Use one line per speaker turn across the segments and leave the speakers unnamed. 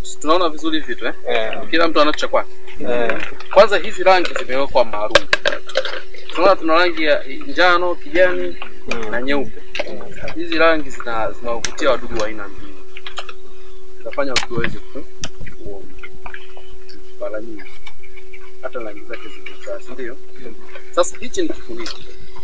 tunaona vizuri hivi vitu eh?
Eh,
Kila mtu anacho cha kwake.
eh,
Kwanza hizi rangi zimewekwa maalum. Tunaona tuna rangi ya njano, kijani na nyeupe. Hizi rangi zina zinawavutia wadudu wa aina mbili, zinafanya wadudu waweze ku- kuona mara nyingi, hata rangi zake zimekaa, si ndio? Sasa hichi ni kifuniko,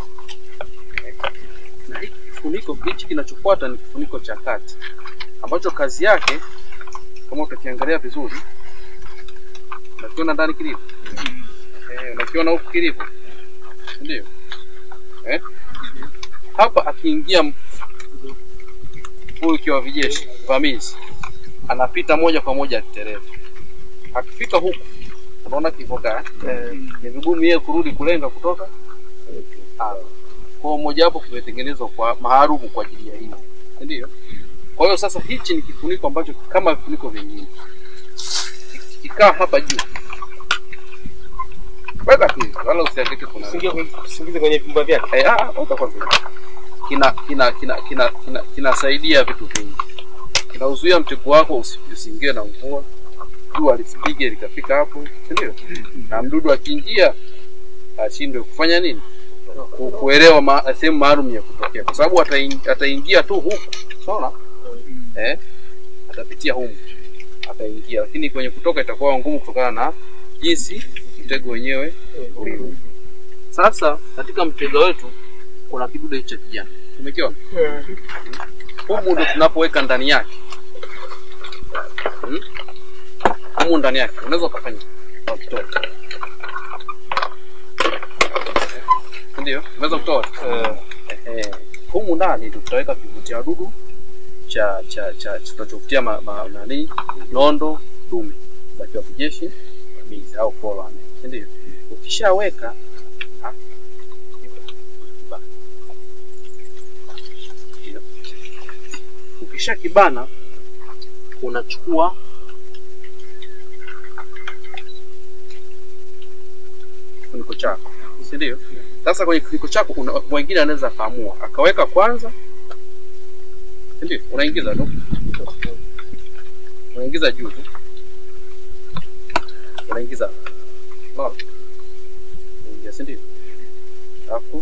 na hiki kifuniko hichi kinachofuata ni kifuniko cha kati ambacho kazi yake kama utakiangalia vizuri, unakiona ndani kilivyo, eh, unakiona huku kilivyo, si ndio? Eh? Hapa akiingia m- huyu kiwa vijeshi vamizi anapita moja kwa moja akitereva. Akifika huku unaona kivoka
eh,
ni vigumu yeye kurudi kulenga kutoka hapa. Kwa hiyo moja wapo kimetengenezwa kwa maarufu kwa ajili ya hili, si ndio? Kwa hiyo sasa hichi ni kifuniko ambacho kama vifuniko vingine kikaa hapa juu, weka tu hivi, wala usiandike kuna
tusiingie kwenye- tusiingize kwenye vyumba vyake.
Eh, ah, weka kwanza. Kina kina kina kina kina kinasaidia vitu vingi. Kinauzuia mtego wako usi- usiingie na mvua, jua lisipige likafika hapo, si ndio? Na mdudu akiingia ashindwe kufanya nini? Ku- Kuelewa ma, sehemu maalum ya kutokea, kwa sababu ataing- ataingia tu huku, unaona eh, atapitia humu, ataingia, lakini kwenye kutoka itakuwa ngumu kutokana na jinsi mtego wenyewe ulivyo. Sasa katika mtego wetu kuna kidude hicho cha kijani, umekiona? Humu ndo tunapoweka ndani yake hmm? Humu ndani yake unaweza ukafanya ukitoa, ndio unaweza kutoa
Eh,
Ehe. Humu ndani ndio tutaweka kivutia wadudu cha cha cha cha- tunachovutia ma, ma, nani nondo dume za kiwa kijeshi vamizi au forewarn, si ndio? Ukishaweka ah, kiba. Ndio. ukisha kibana unachukua kifuniko chako, si ndio? Sasa kwenye kifuniko chako una- mwingine anaweza akaamua akaweka kwanza, si ndio? Unaingiza tu, unaingiza juu tu, unaingiza unaona, unaingia, si ndio? Alafu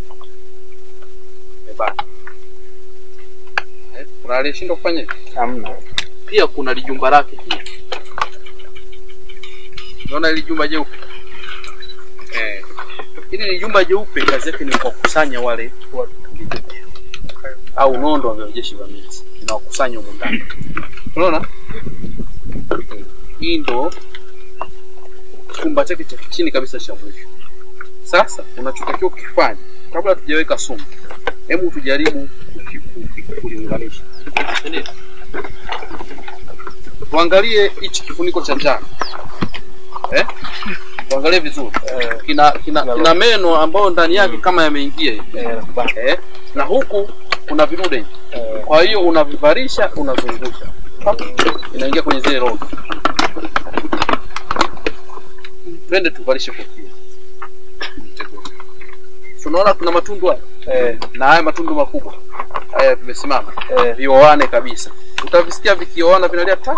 umebana. Eh, kuna aliyeshindwa kufanya hivi?
hamna.
pia kuna lijumba lake pia. Unaona hili jumba jeupe eh, hili ni jumba jeupe, kazi yake ni kuwakusanya wale vidudu au nondo wa vyejeshi vamizi, inawakusanya humu ndani. Unaona, hii ndo chumba chake cha chini kabisa cha mwisho. Sasa unachotakiwa kukifanya kabla tujaweka sumu, hebu tujaribu kuki- kuki- kuliunganisha, Ndio. tuangalie hichi kifuniko cha njano eh? tuangalie vizuri
Eh,
kina kina, kina meno ambayo ndani yake kama yameingia hivi
eh, nakubali.
eh? na huku kuna vidude hivi
Eh,
kwa hiyo unavivarisha unazungusha Pap, inaingia kwenye zile roho twende tuvalishe kofia Mtego. Si unaona kuna matundu haya
eh,
na haya matundu makubwa haya vimesimama
eh,
vioane kabisa utavisikia vikioana vinalia ta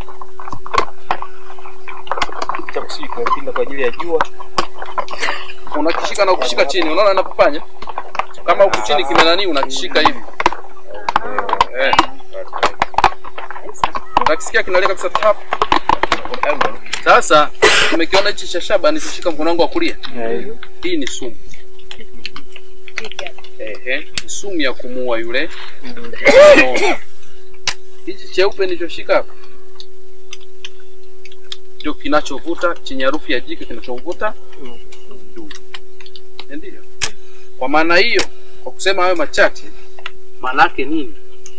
cha kusudi kimepinda kwa ajili ya jua.
unakishika na ukishika chini unaona anapopanya kama huku chini kimenani unakishika hivi eh. utakisikia kinalia kabisa tap sasa umekiona hichi cha shaba nikishika mkono wangu wa kulia
Eh,
hii ni sumu Ehe, ni sumu ya kumuua yule
mm,
nondo. hichi cheupe nilichoshika hapa ndio kinachovuta chenye harufu ya jike kinachovuta
mm.
dudu ndio kwa maana hiyo kwa kusema hayo machache maana yake nini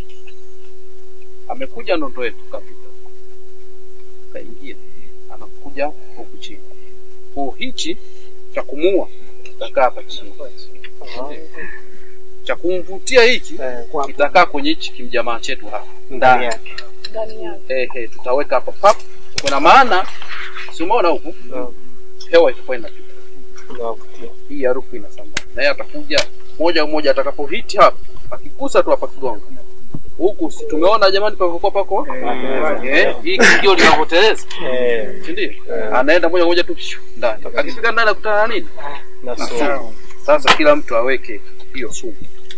amekuja nondo yetu kapita kaingia anakuja huku chini kwa hichi cha kumuua kitakaa hapa chini cha kumvutia hiki
Eh, kwa-
kitakaa kwenye hichi kimjamaa chetu hapa
ndani yake.
ndani yake.
eh, eh, tutaweka hapa pap kuna maana si umeona huku
Mm,
hewa itakuwa inapita
unavutia.
hii harufu inasambaa na yeye atakuja moja kwa moja atakapohiti hapa akigusa tu hapa kigongo huku si tumeona jamani pavyokuwa pako eh, hii kingio linavyoteleza
Eh,
si ndio? Anaenda moja kwa moja tu pshu, ndani. Akifika ndani akutana na nini?
na
Na
sumu.
sumu. Sasa kila mtu aweke hiyo sumu.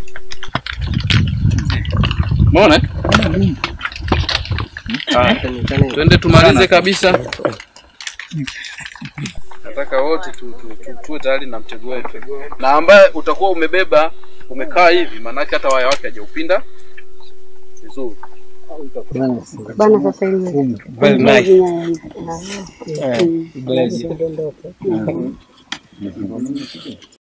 Umeona? eh? Haya, twende tumalize kabisa. Nataka wote tu, tu, tu, tuwe tayari na mtego wetu, na ambaye utakuwa umebeba umekaa hivi, maanake hata waya wake hajaupinda vizuri.
Bana sasa hivi.
Very nice.
Na-
Eh, bless you.